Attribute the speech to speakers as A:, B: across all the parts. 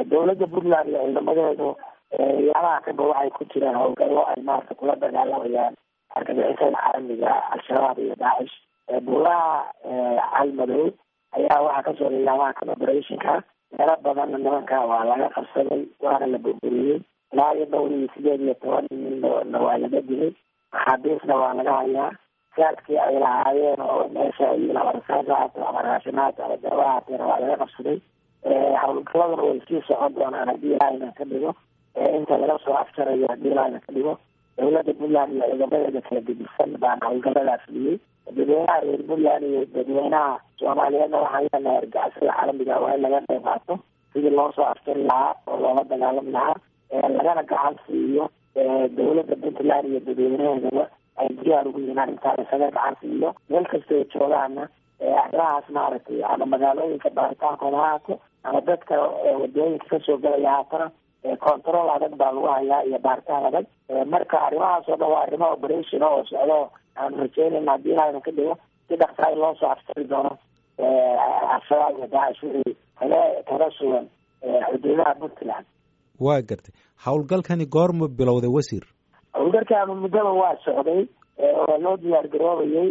A: dowladda puntland iyo ciidamadeedu yaalaha kaba waxay ku jiraan howlgallo ay maarata kula dagaalamayaan argagixisada caalamiga al-shabaab iyo daacish buuraha calmadow ayaa waxaa kasoo yaalaha kan operationka meelo badanna nimanka waa laga qabsaday waana la burburiyey ilaa iyo dhowr iyo sideed iyo toban ninna waa laga dilay maxaabiisna waa laga hayaa saadkii ay lahaayeen oo meesha ama rasaas haato ama raashinaat ama daawa haateena waa laga qabsaday howlgaladana way sii socon doonaan haddii ilaahayna ka dhigo inta laga soo afjarayo haddii ilaahayna ka dhigo dowladda puntland iyo ciidamadeeda kala gedisan baan howlgaladaas dhiyey dadweynaha reer puntland iyo dadweynaha soomaaliyeedna waxaan leenahay argacisada caalamiga waa in laga qayb qaato sidii loo soo afjari lahaa oo loola dagaalami lahaa lagana gacan siiyo dowladda puntland iyo dadweynaheedaba ay diyaar ugu yihiin arrintaa isaga gacan siiyo meel kasta ay joogaana arrimahaas maaragtay ama magaalooyinka baaritaankooda ha haato ama dadka wadooyinka kasoo galaya haatana control adag baa lagu hayaa iyo baaritaan adag marka arrimahaas oo dhan waa arrimo operation oo socdo aan rajeynayna haddii ilaahayna ka dhigo si dhaqsaay loo soo afjari doono al-shabaab iyo daacish wixii kale kaga sugan xuduudaha puntland
B: waa gartay howlgalkani goorma bilowday wasiir
A: howlgalkaanu muddaba waa socday oo loo diyaar garoobayay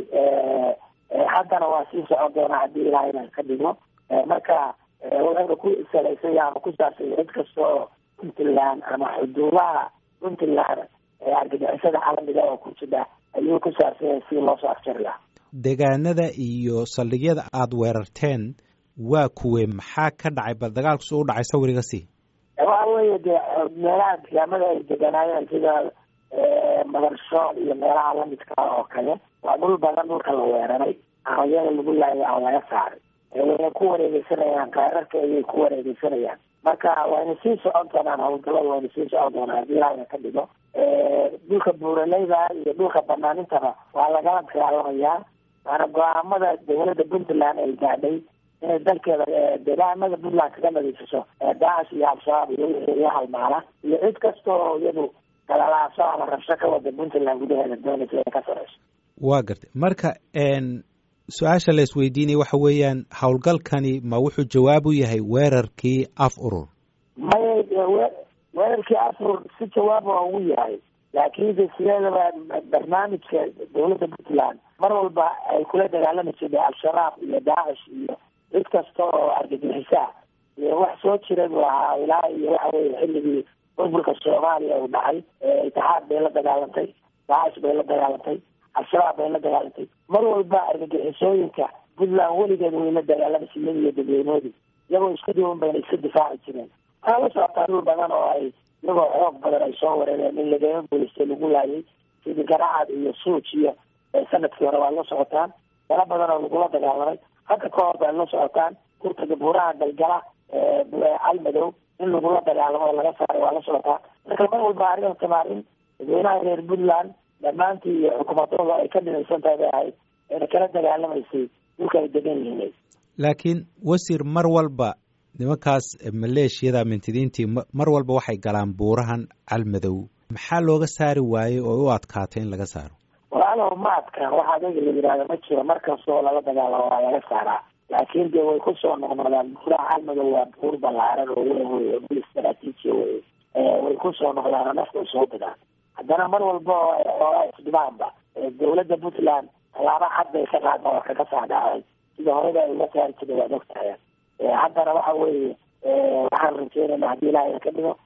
A: haddana waa sii socon doonaa haddii ilaahayna ka dhigo marka wuxuuna ku salaysay ama ku saabsay cid kasta oo puntland ama xuduudaha puntland argagixisada caalamiga oo ku jira ayuu ku saabsanyay si loo soo afjari lahaa
B: deegaanada iyo saldhigyada aada weerarteen waa kuwe maxaa ka dhacay bal dagaalku su u dhacay sawiriga si
A: waxa weeye dee meelaha deegaamada ay deganaayeen sida madarshool iyo meelaha lamidka oo kale waa dhul badan dhulka la weeraray aqoyada lagu laayay aan laga saaray wayna ku wareegeysanayaan kaararka ayay ku wareegeysanayaan marka wayna sii socon doonaan howlgalada wayna sii socon doonaan haddii ilaahayna ka dhigo dhulka buuraleyda iyo dhulka banaanintaba waa lagala dagaalamayaa waana go-aamada dowladda puntland ay gaadhay inay dalkeeda deegaanada puntland kaga nadiifiso daacish iyo al-shabaab iyo wixii iyo halmaala iyo cid kasta oo iyadu galalaaso ama rabsho ka wada puntland gudaheeda doonaysa inay ka sareyso
B: waa gartay marka su-aasha la isweydiinaya waxa weeyaan howlgalkani ma wuxuu jawaab u yahay weerarkii af urur
A: maya weerarkii af urur si jawaab waa ugu yahay laakiinse sideedaba barnaamijka dowladda puntland mar walba ay kula dagaalami jirtay al-shabaab iyo daacish iyo cid kasta oo argagixisaa iyo wax soo jira buu ahaa ilaa iyo waxa weye xilligii burburka soomaaliya uu dhacay itixaad bay la dagaalantay daacish bay la dagaalantay al-shabaab bay la dagaalantay mar walba argagixisooyinka puntland weligeed way la dagaalamaysa iyada iyo dadweynoodii iyagoo isku duwan bayna iska difaaci jireen waxaa la socotaa dhul badan oo ay iyagoo xoog badan ay soo wareereen in lagama guulaystay lagu laayay sidii garacad iyo suuj iyo sanadkii hore waa la socotaan meelo badan oo lagula dagaalamay hadda ka hor bay la socotaan kurtaga buuraha galgala calmadow in lagula dagaalamo oo laga saaray waa la socotaa marka mar walba arrintan arrin dadweynaha reer puntland dhammaantii iyo xukuumadooda ay ka dhinaysan tahay bay ahayd ayna kala dagaalamaysay dhulka ay degan yihiin
B: laakiin wasiir mar walba nimankaas maleeshiyada mintidiintii mar walba waxay galaan buurahan calmadow maxaa looga saari waayey oo u adkaatay in laga saaro
A: walaalow ma adkaan waxa adaga la yidhahda ma jiro mar kastoo lala dagaalamo waa laga saaraa laakiin dee way kusoo noqnoqdaan buuraha calmadow waa buur ballaaran oo weyn wey oo bul istaraatiijiya wey way kusoo noqdaan nafta soo degaan haddana mar walba oo isdhibaanba dowladda puntland tallaaba cad bay ka qaada oo kaga saadhacay sida horeba ay la saari jirta waad ogtahay haddana waxa weeye waxaan rajeynayna haddii ilaahay ka dhigo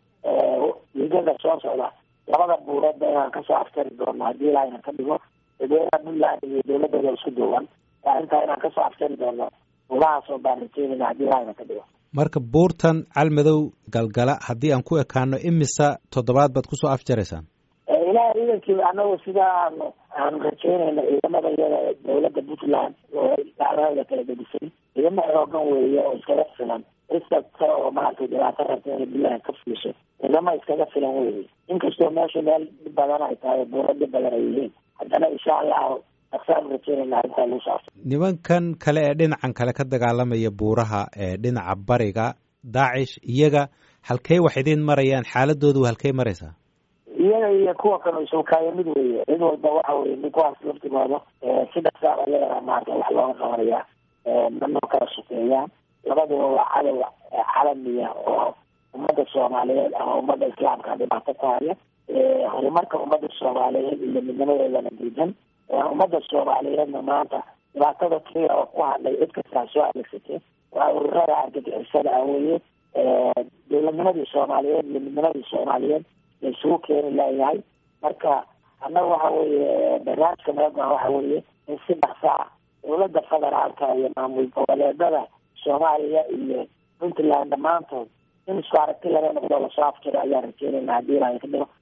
A: ligada soo socda labada buuroodba inaan kasoo aftari doono haddii ilaahayna ka dhigo dadweynaha puntland iyo dowladooda isku duuban arrintaa inaan kasoo aftari doono buurahaasoo baan rajeynayna haddii ilaahayna ka dhigo
B: marka buurtan calmadow galgala haddii aan ku ekaano imisa toddobaad baad kusoo afjaraysaan
A: ilaah ciidankii anagu sidaa aanu aanu rajeynayna ciidamada iyada dowladda puntland oo dacdahooda kala gedisay ciidamo xoogan weeye oo iskaga filan cid kasta oo maaragtay dhibaato rabta inay bilaha ka fiisho ciidamo iskaga filan weeye inkastoo meesha meel dhib badan ay tahay buuro dhib badan ay yihiin haddana insha allahu aksaanu rajeynayna arrintaa lagu saabsan
B: nimankan kale ee dhinacan kale ka dagaalamaya buuraha ee dhinaca bariga daacish iyaga halkey wax idiin marayaan xaaladoodu halkey maraysaa
A: iyaga iyo kuwa kale isukaaya mid weeye cid walba waxa weye nin kuwaas laftigooda si dhaqsaaba iyagana maarata wax looga qabanaya manoo kala sukeeyaan labaduba waa cadow calamiya oo ummadda soomaaliyeed ama ummadda islaamka dhibaato ku haya horumarka ummadda soomaaliyeed iyo midnimadeedana diidan ummadda soomaaliyeedna maanta dhibaatada keliya oo ku hadlay cid kastaa soo adeegsatay waa ururada argagixisada ah weye dowladnimadii soomaaliyeed iyo midnimadii soomaaliyeed la isugu keeni layahay marka annaga waxa weeye barnaamijka meegan waxa weeye in si dhaqsa ah dowladda federaalka iyo maamul goboleedada soomaaliya iyo puntland dhammaantood in isku aragti laga noqdo lasoo afjiro ayaan rajeynayna haddii ilaahay ka dhigo